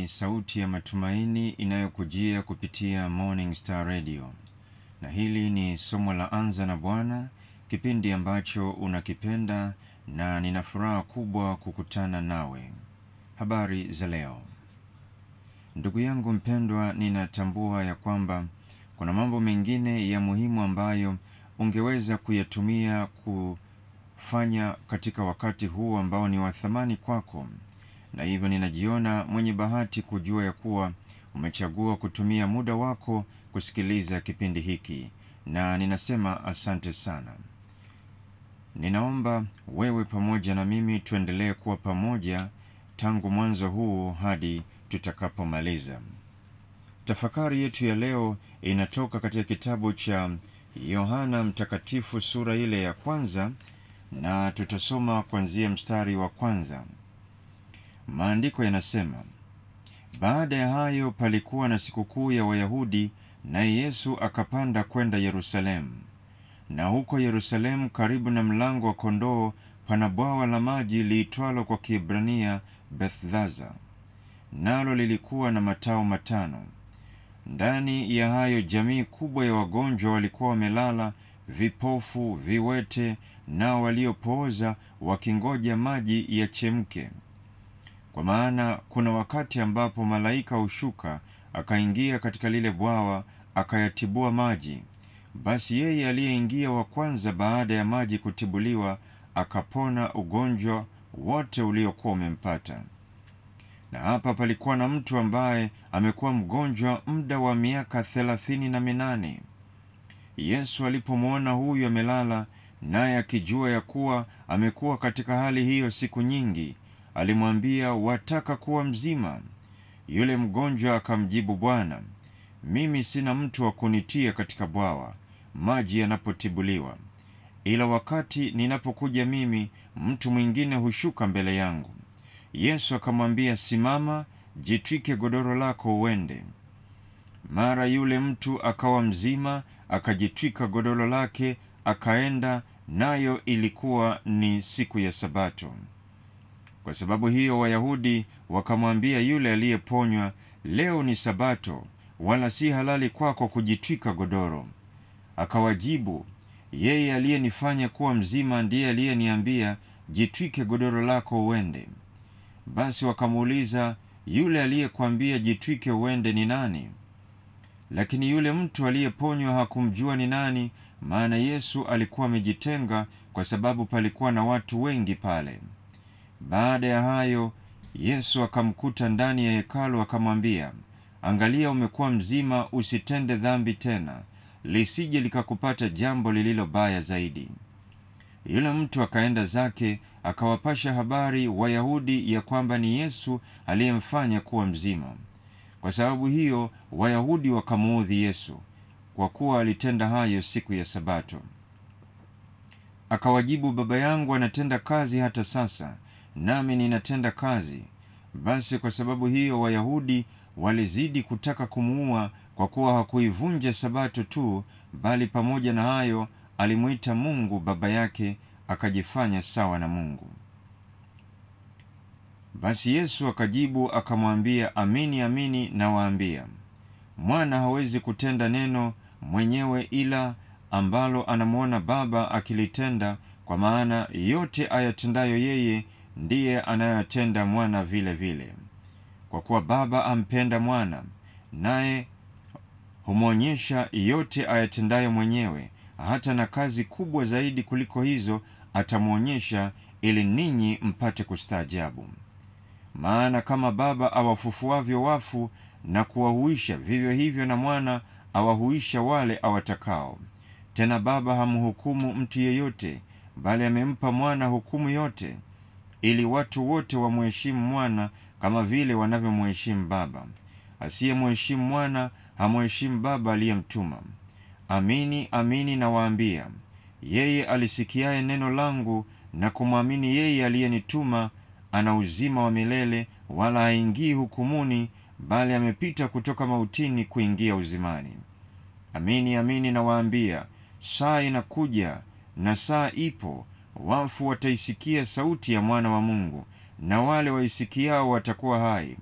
ni sauti ya matumaini inayokujia kupitia Morning Star Radio, na hili ni somo la Anza na Bwana, kipindi ambacho unakipenda na nina furaha kubwa kukutana nawe. Habari za leo, ndugu yangu mpendwa, ninatambua ya kwamba kuna mambo mengine ya muhimu ambayo ungeweza kuyatumia kufanya katika wakati huu ambao ni wa thamani kwako, na hivyo ninajiona mwenye bahati kujua ya kuwa umechagua kutumia muda wako kusikiliza kipindi hiki, na ninasema asante sana. Ninaomba wewe pamoja na mimi tuendelee kuwa pamoja tangu mwanzo huu hadi tutakapomaliza. Tafakari yetu ya leo inatoka katika kitabu cha Yohana Mtakatifu sura ile ya kwanza, na tutasoma kuanzia mstari wa kwanza. Maandiko yanasema, baada ya hayo palikuwa na sikukuu ya Wayahudi, naye Yesu akapanda kwenda Yerusalemu. Na huko Yerusalemu, karibu na mlango wa kondoo, pana bwawa la maji liitwalo kwa Kiebrania Bethzatha, nalo lilikuwa na matao matano. Ndani ya hayo jamii kubwa ya wagonjwa walikuwa wamelala, vipofu, viwete, nao waliopooza, wakingoja maji yachemke. Kwa maana kuna wakati ambapo malaika hushuka akaingia katika lile bwawa akayatibua maji. Basi yeye aliyeingia wa kwanza baada ya maji kutibuliwa akapona ugonjwa wote uliokuwa umempata. Na hapa palikuwa na mtu ambaye amekuwa mgonjwa muda wa miaka thelathini na minane. Yesu alipomwona huyu amelala, naye akijua ya kuwa amekuwa katika hali hiyo siku nyingi, alimwambia, wataka kuwa mzima? Yule mgonjwa akamjibu, Bwana, mimi sina mtu wa kunitia katika bwawa maji yanapotibuliwa, ila wakati ninapokuja mimi, mtu mwingine hushuka mbele yangu. Yesu akamwambia, simama, jitwike godoro lako uende. Mara yule mtu akawa mzima, akajitwika godoro lake akaenda, nayo ilikuwa ni siku ya Sabato. Kwa sababu hiyo Wayahudi wakamwambia yule aliyeponywa, leo ni Sabato, wala si halali kwako kujitwika godoro. Akawajibu, yeye aliyenifanya kuwa mzima ndiye aliyeniambia, jitwike godoro lako uende. Basi wakamuuliza, yule aliyekwambia jitwike uende ni nani? Lakini yule mtu aliyeponywa hakumjua ni nani, maana Yesu alikuwa amejitenga, kwa sababu palikuwa na watu wengi pale. Baada ya hayo, Yesu akamkuta ndani ya hekalu, akamwambia, angalia, umekuwa mzima, usitende dhambi tena, lisije likakupata jambo lililo baya zaidi. Yule mtu akaenda zake akawapasha habari Wayahudi ya kwamba ni Yesu aliyemfanya kuwa mzima. Kwa sababu hiyo Wayahudi wakamuudhi Yesu kwa kuwa alitenda hayo siku ya Sabato. Akawajibu, Baba yangu anatenda kazi hata sasa, nami ninatenda kazi. Basi kwa sababu hiyo Wayahudi walizidi kutaka kumuua, kwa kuwa hakuivunja Sabato tu, bali pamoja na hayo alimwita Mungu baba yake, akajifanya sawa na Mungu. Basi Yesu akajibu akamwambia, amini amini nawaambia, mwana hawezi kutenda neno mwenyewe, ila ambalo anamwona Baba akilitenda, kwa maana yote ayatendayo yeye ndiye anayoyatenda mwana vile vile. Kwa kuwa Baba ampenda mwana, naye humwonyesha yote ayatendayo mwenyewe hata na kazi kubwa zaidi kuliko hizo atamwonyesha, ili ninyi mpate kustaajabu. Maana kama Baba awafufuavyo wafu na kuwahuisha, vivyo hivyo na mwana awahuisha wale awatakao. Tena Baba hamhukumu mtu yeyote, bali amempa mwana hukumu yote, ili watu wote wamheshimu mwana kama vile wanavyomheshimu Baba. Asiyemheshimu mwana hamheshimu Baba aliyemtuma. Amini amini nawaambia, yeye alisikiaye neno langu na kumwamini yeye aliyenituma ana uzima wa milele, wala haingii hukumuni, bali amepita kutoka mautini kuingia uzimani. Amini amini nawaambia, saa inakuja na saa ipo, wafu wataisikia sauti ya mwana wa Mungu, na wale waisikiao watakuwa hai.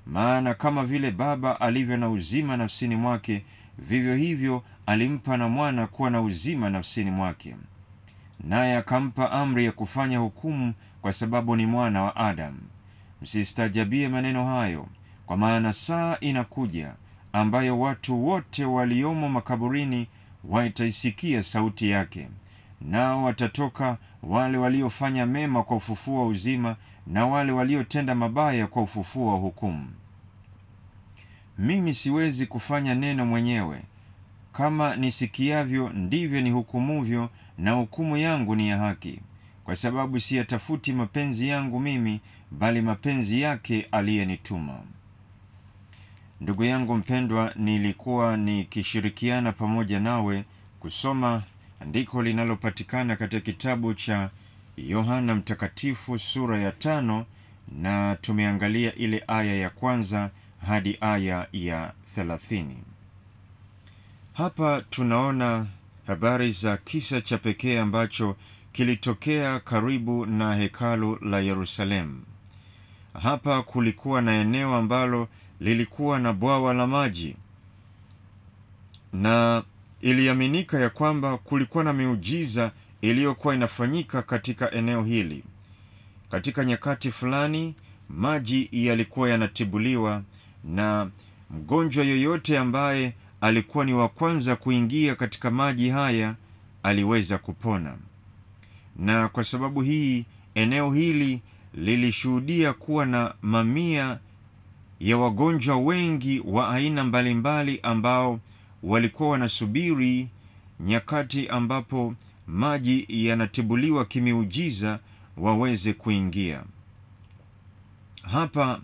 maana kama vile Baba alivyo na uzima nafsini mwake, vivyo hivyo alimpa na mwana kuwa na uzima nafsini mwake. Naye akampa amri ya kufanya hukumu, kwa sababu ni mwana wa Adamu. Msistajabie maneno hayo, kwa maana saa inakuja ambayo watu wote waliomo makaburini wataisikia sauti yake, nao watatoka, wale waliofanya mema kwa ufufuo wa uzima, na wale waliotenda mabaya kwa ufufuo wa hukumu. Mimi siwezi kufanya neno mwenyewe; kama nisikiavyo ndivyo nihukumuvyo, na hukumu yangu ni ya haki, kwa sababu siyatafuti mapenzi yangu mimi, bali mapenzi yake aliyenituma. Ndugu yangu mpendwa, nilikuwa nikishirikiana pamoja nawe kusoma andiko linalopatikana katika kitabu cha Yohana Mtakatifu sura ya tano, na tumeangalia ile aya ya kwanza hadi aya ya thelathini. Hapa tunaona habari za kisa cha pekee ambacho kilitokea karibu na hekalu la Yerusalemu. Hapa kulikuwa na eneo ambalo lilikuwa na bwawa la maji, na iliaminika ya kwamba kulikuwa na miujiza iliyokuwa inafanyika katika eneo hili. Katika nyakati fulani, maji yalikuwa yanatibuliwa na mgonjwa yoyote ambaye alikuwa ni wa kwanza kuingia katika maji haya aliweza kupona. Na kwa sababu hii, eneo hili lilishuhudia kuwa na mamia ya wagonjwa wengi wa aina mbalimbali ambao walikuwa wanasubiri nyakati ambapo maji yanatibuliwa kimiujiza waweze kuingia hapa.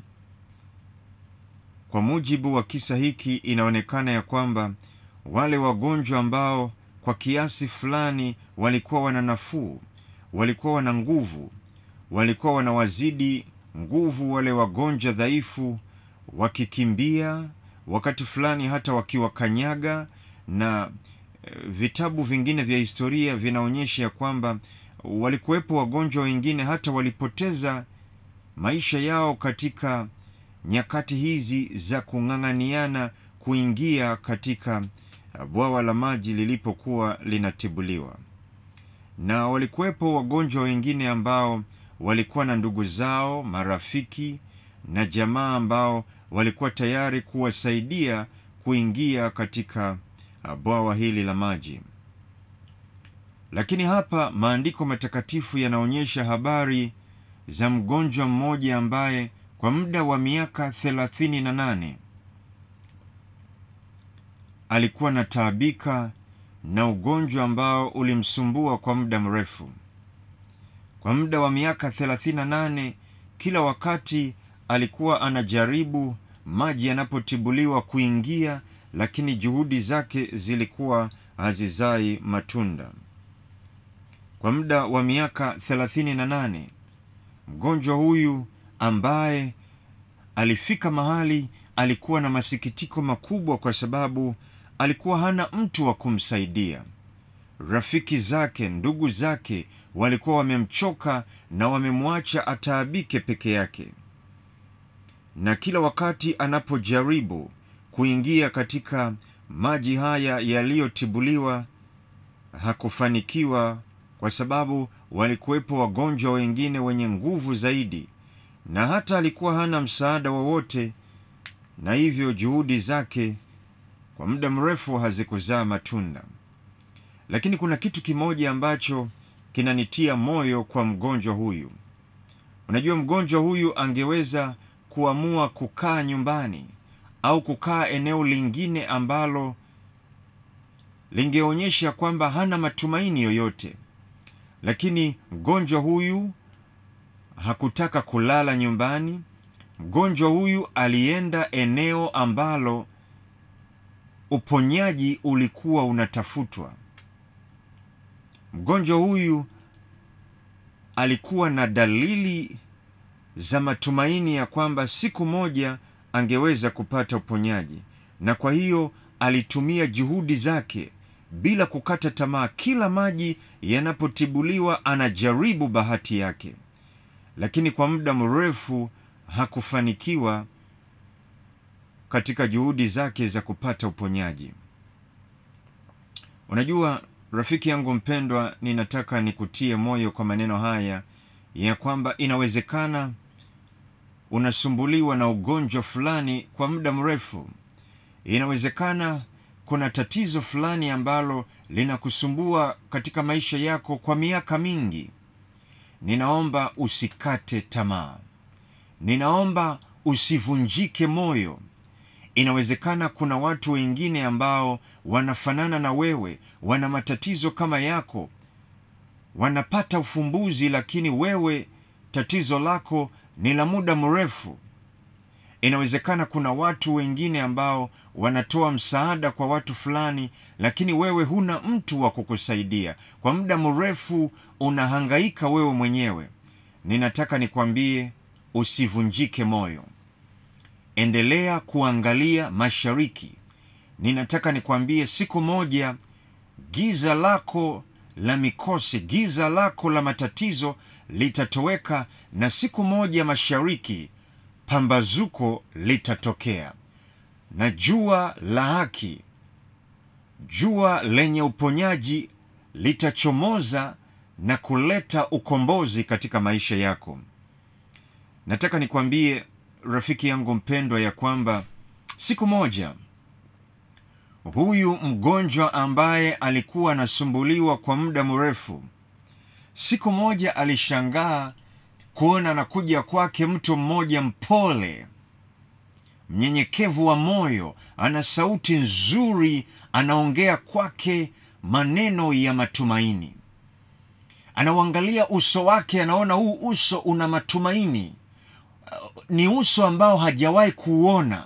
Kwa mujibu wa kisa hiki, inaonekana ya kwamba wale wagonjwa ambao kwa kiasi fulani walikuwa wana nafuu, walikuwa wana nguvu, walikuwa wanawazidi nguvu wale wagonjwa dhaifu, wakikimbia wakati fulani hata wakiwakanyaga, na vitabu vingine vya historia vinaonyesha ya kwamba walikuwepo wagonjwa wengine hata walipoteza maisha yao katika nyakati hizi za kung'ang'aniana kuingia katika bwawa la maji lilipokuwa linatibuliwa. Na walikuwepo wagonjwa wengine ambao walikuwa na ndugu zao, marafiki na jamaa ambao walikuwa tayari kuwasaidia kuingia katika bwawa hili la maji. Lakini hapa maandiko matakatifu yanaonyesha habari za mgonjwa mmoja ambaye kwa muda wa miaka thelathini na nane alikuwa na taabika na ugonjwa ambao ulimsumbua kwa muda mrefu. Kwa muda wa miaka thelathini na nane kila wakati alikuwa anajaribu maji yanapotibuliwa kuingia, lakini juhudi zake zilikuwa hazizai matunda. Kwa muda wa miaka thelathini na nane mgonjwa huyu ambaye alifika mahali alikuwa na masikitiko makubwa, kwa sababu alikuwa hana mtu wa kumsaidia. Rafiki zake, ndugu zake walikuwa wamemchoka na wamemwacha ataabike peke yake, na kila wakati anapojaribu kuingia katika maji haya yaliyotibuliwa hakufanikiwa, kwa sababu walikuwepo wagonjwa wengine wenye nguvu zaidi, na hata alikuwa hana msaada wowote, na hivyo juhudi zake kwa muda mrefu hazikuzaa matunda. Lakini kuna kitu kimoja ambacho kinanitia moyo kwa mgonjwa huyu. Unajua, mgonjwa huyu angeweza kuamua kukaa nyumbani au kukaa eneo lingine ambalo lingeonyesha kwamba hana matumaini yoyote, lakini mgonjwa huyu hakutaka kulala nyumbani. Mgonjwa huyu alienda eneo ambalo uponyaji ulikuwa unatafutwa. Mgonjwa huyu alikuwa na dalili za matumaini ya kwamba siku moja angeweza kupata uponyaji, na kwa hiyo alitumia juhudi zake bila kukata tamaa. Kila maji yanapotibuliwa anajaribu bahati yake, lakini kwa muda mrefu hakufanikiwa, katika juhudi zake za kupata uponyaji. Unajua rafiki yangu mpendwa, ninataka nikutie moyo kwa maneno haya ya kwamba inawezekana unasumbuliwa na ugonjwa fulani kwa muda mrefu. Inawezekana kuna tatizo fulani ambalo linakusumbua katika maisha yako kwa miaka mingi. Ninaomba usikate tamaa, ninaomba usivunjike moyo. Inawezekana kuna watu wengine ambao wanafanana na wewe, wana matatizo kama yako, wanapata ufumbuzi, lakini wewe tatizo lako ni la muda mrefu. Inawezekana kuna watu wengine ambao wanatoa msaada kwa watu fulani, lakini wewe huna mtu wa kukusaidia. Kwa muda mrefu unahangaika wewe mwenyewe. Ninataka nikwambie usivunjike moyo, endelea kuangalia mashariki. Ninataka nikwambie siku moja giza lako la mikosi, giza lako la matatizo litatoweka, na siku moja mashariki pambazuko litatokea, na jua la haki, jua lenye uponyaji litachomoza na kuleta ukombozi katika maisha yako. Nataka nikwambie rafiki yangu mpendwa, ya kwamba siku moja huyu mgonjwa ambaye alikuwa anasumbuliwa kwa muda mrefu, siku moja alishangaa kuona anakuja kwake mtu mmoja mpole, mnyenyekevu wa moyo, ana sauti nzuri, anaongea kwake maneno ya matumaini. Anauangalia uso wake, anaona huu uso una matumaini, ni uso ambao hajawahi kuuona,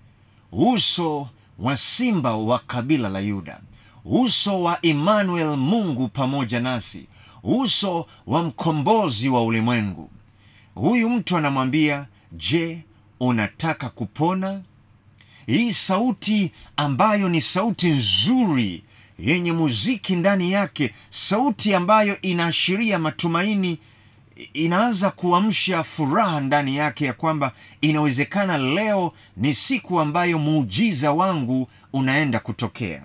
uso wa simba wa kabila la Yuda, uso wa Emmanuel, Mungu pamoja nasi, uso wa mkombozi wa ulimwengu. Huyu mtu anamwambia, je, unataka kupona? Hii sauti ambayo ni sauti nzuri yenye muziki ndani yake, sauti ambayo inaashiria matumaini, inaanza kuamsha furaha ndani yake ya kwamba inawezekana leo ni siku ambayo muujiza wangu unaenda kutokea.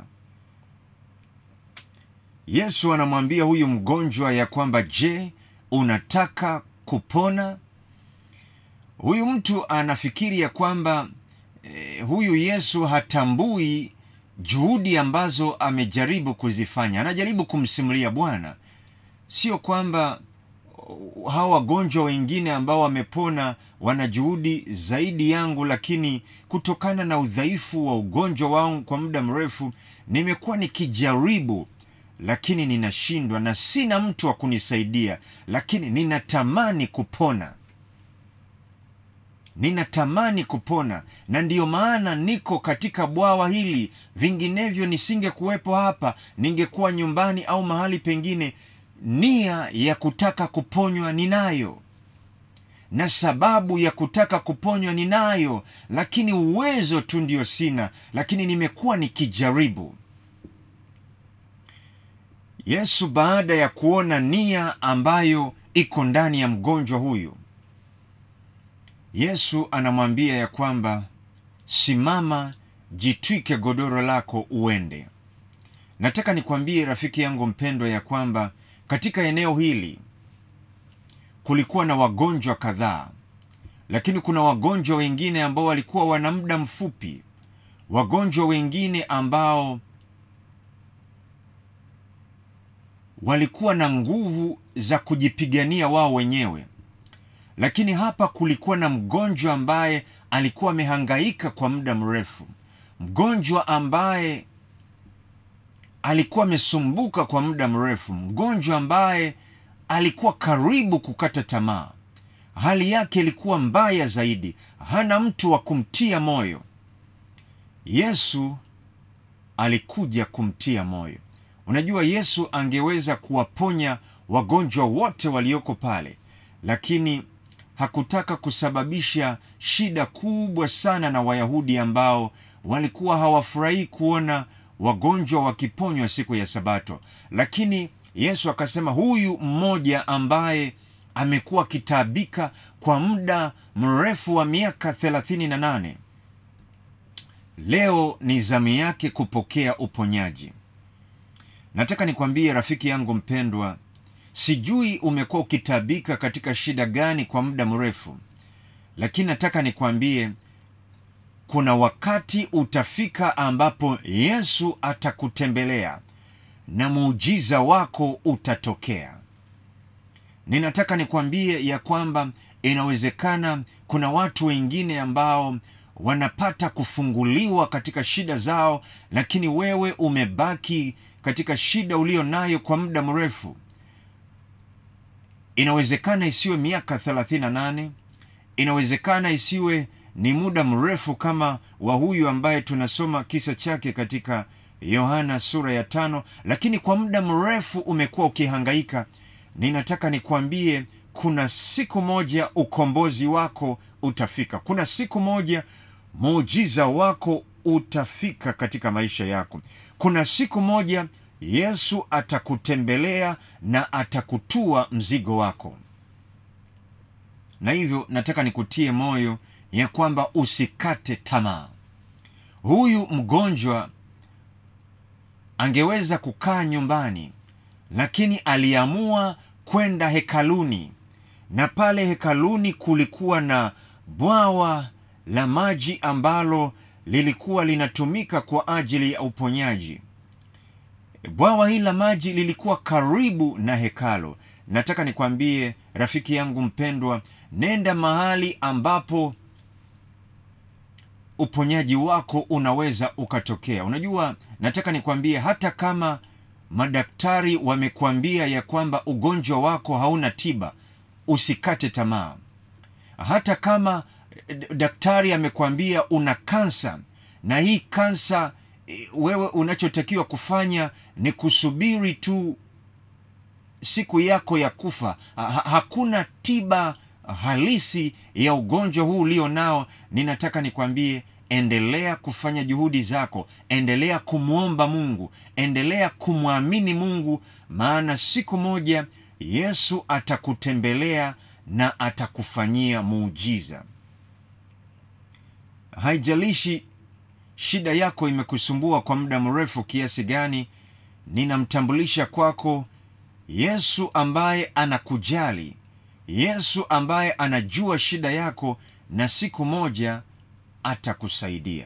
Yesu anamwambia huyu mgonjwa ya kwamba je, unataka kupona? Huyu mtu anafikiri ya kwamba eh, huyu Yesu hatambui juhudi ambazo amejaribu kuzifanya. Anajaribu kumsimulia Bwana, sio kwamba hawa wagonjwa wengine ambao wamepona wana juhudi zaidi yangu, lakini kutokana na udhaifu wa ugonjwa wangu kwa muda mrefu nimekuwa nikijaribu lakini ninashindwa na sina mtu wa kunisaidia, lakini ninatamani kupona, ninatamani kupona, na ndiyo maana niko katika bwawa hili. Vinginevyo nisingekuwepo hapa, ningekuwa nyumbani au mahali pengine. Nia ya kutaka kuponywa ninayo, na sababu ya kutaka kuponywa ninayo, lakini uwezo tu ndio sina, lakini nimekuwa nikijaribu. Yesu baada ya kuona nia ambayo iko ndani ya mgonjwa huyu, Yesu anamwambia ya kwamba simama, jitwike godoro lako uende. Nataka nikwambie rafiki yangu mpendwa ya kwamba katika eneo hili kulikuwa na wagonjwa kadhaa, lakini kuna wagonjwa wengine ambao walikuwa wana muda mfupi, wagonjwa wengine ambao walikuwa na nguvu za kujipigania wao wenyewe, lakini hapa kulikuwa na mgonjwa ambaye alikuwa amehangaika kwa muda mrefu, mgonjwa ambaye alikuwa amesumbuka kwa muda mrefu, mgonjwa ambaye alikuwa karibu kukata tamaa. Hali yake ilikuwa mbaya zaidi, hana mtu wa kumtia moyo. Yesu alikuja kumtia moyo. Unajua, Yesu angeweza kuwaponya wagonjwa wote walioko pale, lakini hakutaka kusababisha shida kubwa sana na Wayahudi ambao walikuwa hawafurahii kuona wagonjwa wakiponywa siku ya Sabato. Lakini Yesu akasema, huyu mmoja ambaye amekuwa akitaabika kwa muda mrefu wa miaka thelathini na nane leo ni zamu yake kupokea uponyaji. Nataka nikwambie rafiki yangu mpendwa, sijui umekuwa ukitabika katika shida gani kwa muda mrefu, lakini nataka nikwambie kuna wakati utafika ambapo Yesu atakutembelea na muujiza wako utatokea. Ninataka nikwambie ya kwamba inawezekana kuna watu wengine ambao wanapata kufunguliwa katika shida zao, lakini wewe umebaki katika shida ulio nayo kwa muda mrefu. Inawezekana isiwe miaka 38, inawezekana isiwe ni muda mrefu kama wa huyu ambaye tunasoma kisa chake katika Yohana sura ya tano, lakini kwa muda mrefu umekuwa ukihangaika. Ninataka nikwambie kuna siku moja ukombozi wako utafika. Kuna siku moja muujiza wako utafika katika maisha yako. Kuna siku moja Yesu atakutembelea na atakutua mzigo wako, na hivyo nataka nikutie moyo ya kwamba usikate tamaa. Huyu mgonjwa angeweza kukaa nyumbani, lakini aliamua kwenda hekaluni, na pale hekaluni kulikuwa na bwawa la maji ambalo lilikuwa linatumika kwa ajili ya uponyaji. Bwawa hili la maji lilikuwa karibu na hekalo. Nataka nikwambie rafiki yangu mpendwa, nenda mahali ambapo uponyaji wako unaweza ukatokea. Unajua, nataka nikwambie hata kama madaktari wamekwambia ya kwamba ugonjwa wako hauna tiba, usikate tamaa. Hata kama daktari amekwambia una kansa, na hii kansa wewe unachotakiwa kufanya ni kusubiri tu siku yako ya kufa. Ha hakuna tiba halisi ya ugonjwa huu ulio nao. Ninataka nikwambie, endelea kufanya juhudi zako, endelea kumwomba Mungu, endelea kumwamini Mungu, maana siku moja Yesu atakutembelea na atakufanyia muujiza. Haijalishi shida yako imekusumbua kwa muda mrefu kiasi gani, ninamtambulisha kwako Yesu ambaye anakujali, Yesu ambaye anajua shida yako na siku moja atakusaidia.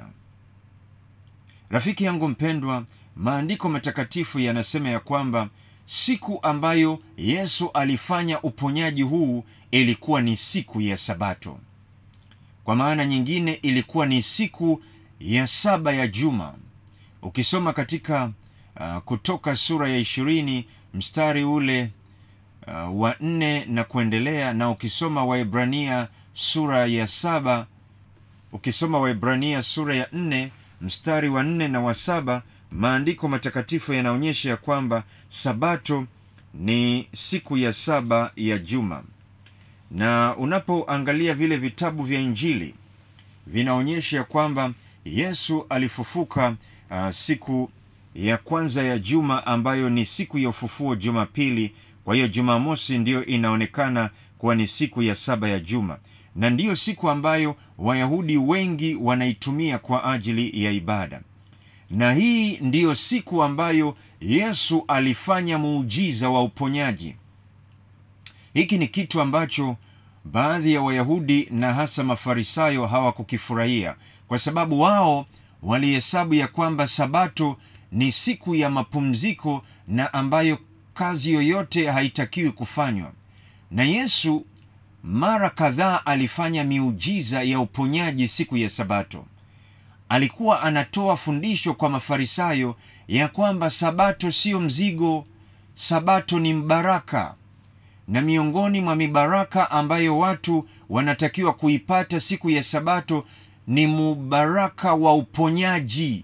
Rafiki yangu mpendwa, maandiko matakatifu yanasema ya kwamba siku ambayo Yesu alifanya uponyaji huu ilikuwa ni siku ya Sabato. Kwa maana nyingine ilikuwa ni siku ya saba ya juma. Ukisoma katika uh, Kutoka sura ya ishirini mstari ule uh, wa nne na kuendelea, na ukisoma Waebrania sura ya saba ukisoma Waebrania sura ya nne mstari wa nne na wa saba maandiko matakatifu yanaonyesha ya kwamba Sabato ni siku ya saba ya juma, na unapoangalia vile vitabu vya Injili vinaonyesha kwamba Yesu alifufuka uh, siku ya kwanza ya juma ambayo ni siku ya ufufuo Jumapili. Kwa hiyo Jumamosi ndiyo inaonekana kuwa ni siku ya saba ya juma, na ndiyo siku ambayo Wayahudi wengi wanaitumia kwa ajili ya ibada, na hii ndiyo siku ambayo Yesu alifanya muujiza wa uponyaji. Hiki ni kitu ambacho baadhi ya Wayahudi na hasa Mafarisayo hawakukifurahia kwa sababu wao walihesabu ya kwamba Sabato ni siku ya mapumziko na ambayo kazi yoyote haitakiwi kufanywa. Na Yesu mara kadhaa alifanya miujiza ya uponyaji siku ya Sabato. Alikuwa anatoa fundisho kwa Mafarisayo ya kwamba Sabato siyo mzigo, Sabato ni mbaraka na miongoni mwa mibaraka ambayo watu wanatakiwa kuipata siku ya Sabato ni mubaraka wa uponyaji.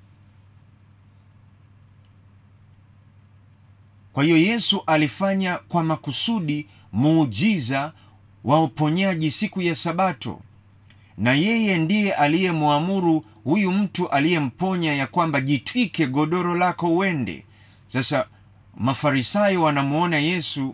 Kwa hiyo Yesu alifanya kwa makusudi muujiza wa uponyaji siku ya Sabato, na yeye ndiye aliyemwamuru huyu mtu aliyemponya ya kwamba jitwike godoro lako uende. Sasa Mafarisayo wanamwona Yesu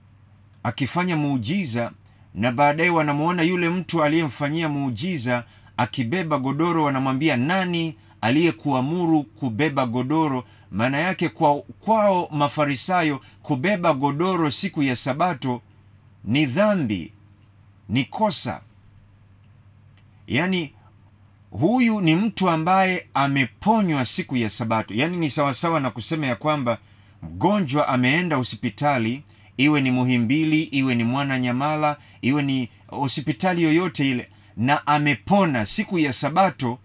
akifanya muujiza na baadaye wanamwona yule mtu aliyemfanyia muujiza akibeba godoro wanamwambia nani aliyekuamuru kubeba godoro maana yake kwa kwao mafarisayo kubeba godoro siku ya sabato ni dhambi ni kosa yaani huyu ni mtu ambaye ameponywa siku ya sabato yaani ni sawasawa na kusema ya kwamba mgonjwa ameenda hospitali iwe ni muhimbili iwe ni mwana nyamala iwe ni hospitali yoyote ile na amepona siku ya sabato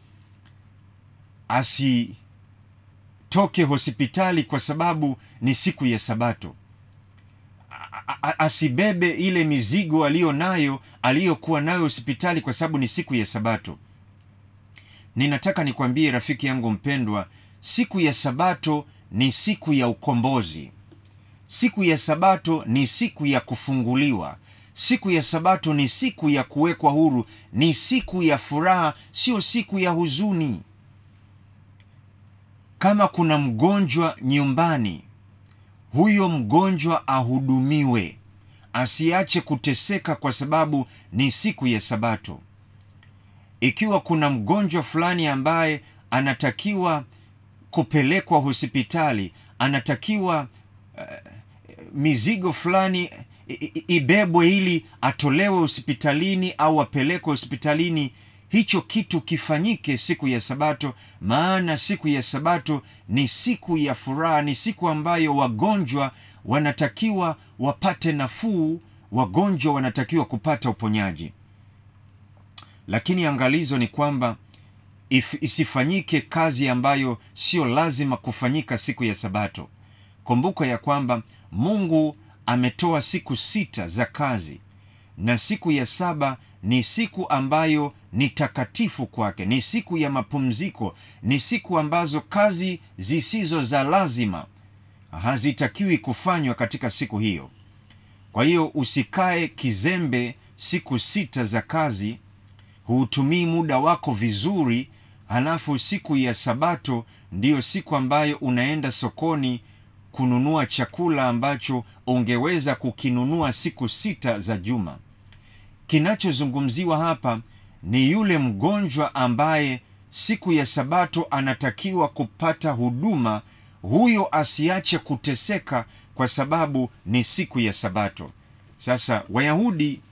asitoke hospitali kwa sababu ni siku ya sabato A- a- asibebe ile mizigo aliyo nayo aliyokuwa nayo hospitali kwa sababu ni siku ya sabato ninataka nikwambie rafiki yangu mpendwa siku ya sabato ni siku ya ukombozi siku ya sabato ni siku ya kufunguliwa siku ya sabato ni siku ya kuwekwa huru ni siku ya furaha sio siku ya huzuni kama kuna mgonjwa nyumbani huyo mgonjwa ahudumiwe asiache kuteseka kwa sababu ni siku ya sabato ikiwa kuna mgonjwa fulani ambaye anatakiwa kupelekwa hospitali anatakiwa uh, mizigo fulani i- i- ibebwe ili atolewe hospitalini au apelekwe hospitalini hicho kitu kifanyike siku ya sabato maana siku ya sabato ni siku ya furaha ni siku ambayo wagonjwa wanatakiwa wapate nafuu wagonjwa wanatakiwa kupata uponyaji lakini angalizo ni kwamba if, isifanyike kazi ambayo sio lazima kufanyika siku ya sabato kumbuka ya kwamba mungu ametoa siku sita za kazi na siku ya saba ni siku ambayo ni takatifu kwake ni siku ya mapumziko ni siku ambazo kazi zisizo za lazima hazitakiwi kufanywa katika siku hiyo kwa hiyo usikae kizembe siku sita za kazi huutumii muda wako vizuri halafu siku ya sabato ndiyo siku ambayo unaenda sokoni kununua chakula ambacho ungeweza kukinunua siku sita za juma kinachozungumziwa hapa ni yule mgonjwa ambaye siku ya sabato anatakiwa kupata huduma huyo asiache kuteseka kwa sababu ni siku ya sabato sasa wayahudi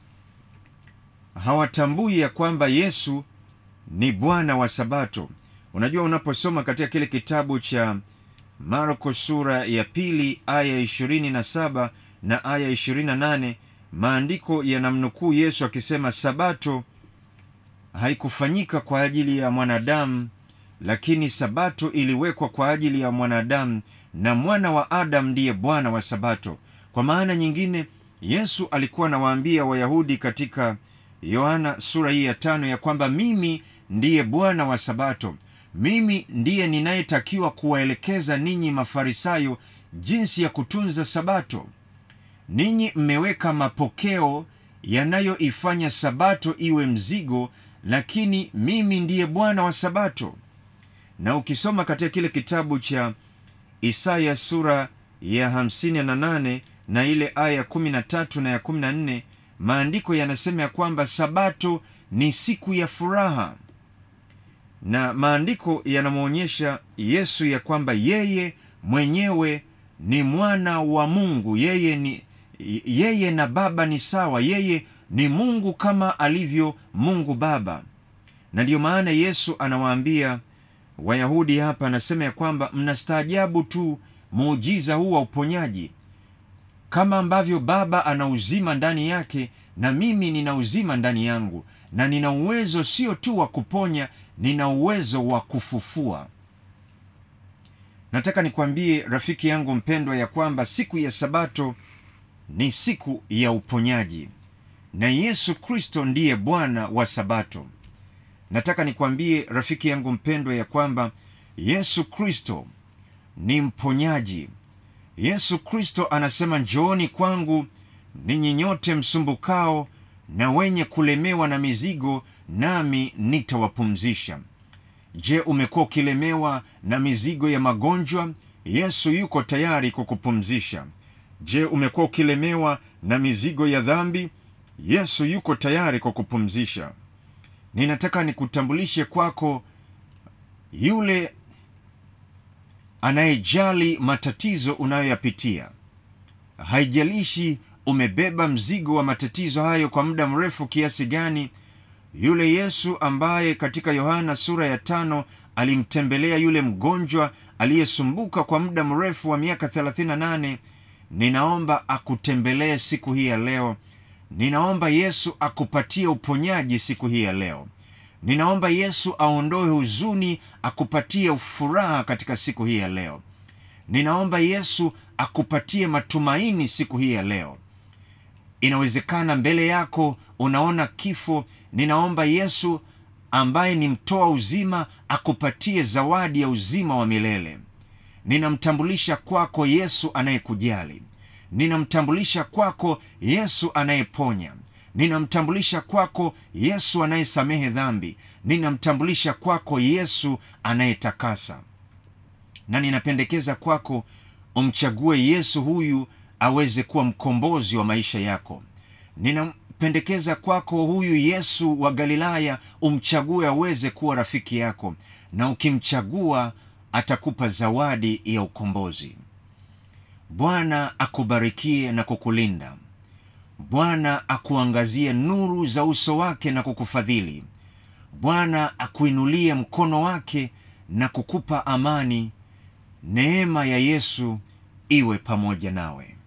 hawatambui ya kwamba yesu ni bwana wa sabato unajua unaposoma katika kile kitabu cha marko sura ya pili aya ishirini na saba na aya ishirini na nane maandiko yanamnukuu yesu akisema sabato haikufanyika kwa ajili ya mwanadamu lakini sabato iliwekwa kwa ajili ya mwanadamu na mwana wa adamu ndiye bwana wa sabato kwa maana nyingine yesu alikuwa anawaambia wayahudi katika yohana sura hii ya tano ya kwamba mimi ndiye bwana wa sabato mimi ndiye ninayetakiwa kuwaelekeza ninyi mafarisayo jinsi ya kutunza sabato ninyi mmeweka mapokeo yanayoifanya sabato iwe mzigo lakini mimi ndiye bwana wa sabato na ukisoma katika kile kitabu cha isaya sura ya 58 na ile aya ya 13 na ya 14 maandiko yanasema ya kwamba sabato ni siku ya furaha na maandiko yanamwonyesha yesu ya kwamba yeye mwenyewe ni mwana wa mungu yeye ni yeye na baba ni sawa yeye ni mungu kama alivyo mungu baba na ndiyo maana yesu anawaambia wayahudi hapa anasema ya kwamba mnastaajabu tu muujiza huu wa uponyaji kama ambavyo baba ana uzima ndani yake na mimi nina uzima ndani yangu na nina uwezo sio tu wa kuponya nina uwezo wa kufufua nataka nikwambie rafiki yangu mpendwa ya kwamba siku ya sabato ni siku ya uponyaji na yesu kristo ndiye bwana wa sabato nataka nikwambie rafiki yangu mpendwa ya kwamba yesu kristo ni mponyaji yesu kristo anasema njooni kwangu ninyi nyote msumbukao na wenye kulemewa na mizigo nami nitawapumzisha je umekuwa ukilemewa na mizigo ya magonjwa yesu yuko tayari kukupumzisha je umekuwa ukilemewa na mizigo ya dhambi yesu yuko tayari kukupumzisha ninataka nikutambulishe kwako yule anayejali matatizo unayoyapitia haijalishi umebeba mzigo wa matatizo hayo kwa muda mrefu kiasi gani yule yesu ambaye katika yohana sura ya tano alimtembelea yule mgonjwa aliyesumbuka kwa muda mrefu wa miaka 38 ninaomba akutembelee siku hii ya leo ninaomba yesu akupatie uponyaji siku hii ya leo ninaomba yesu aondoe huzuni akupatie furaha katika siku hii ya leo ninaomba yesu akupatie matumaini siku hii ya leo inawezekana mbele yako unaona kifo ninaomba yesu ambaye ni mtoa uzima akupatie zawadi ya uzima wa milele ninamtambulisha kwako yesu anayekujali ninamtambulisha kwako yesu anayeponya ninamtambulisha kwako yesu anayesamehe dhambi ninamtambulisha kwako yesu anayetakasa na ninapendekeza kwako umchague yesu huyu aweze kuwa mkombozi wa maisha yako ninampendekeza kwako huyu yesu wa galilaya umchague aweze kuwa rafiki yako na ukimchagua atakupa zawadi ya ukombozi bwana akubarikie na kukulinda bwana akuangazie nuru za uso wake na kukufadhili bwana akuinulie mkono wake na kukupa amani neema ya yesu iwe pamoja nawe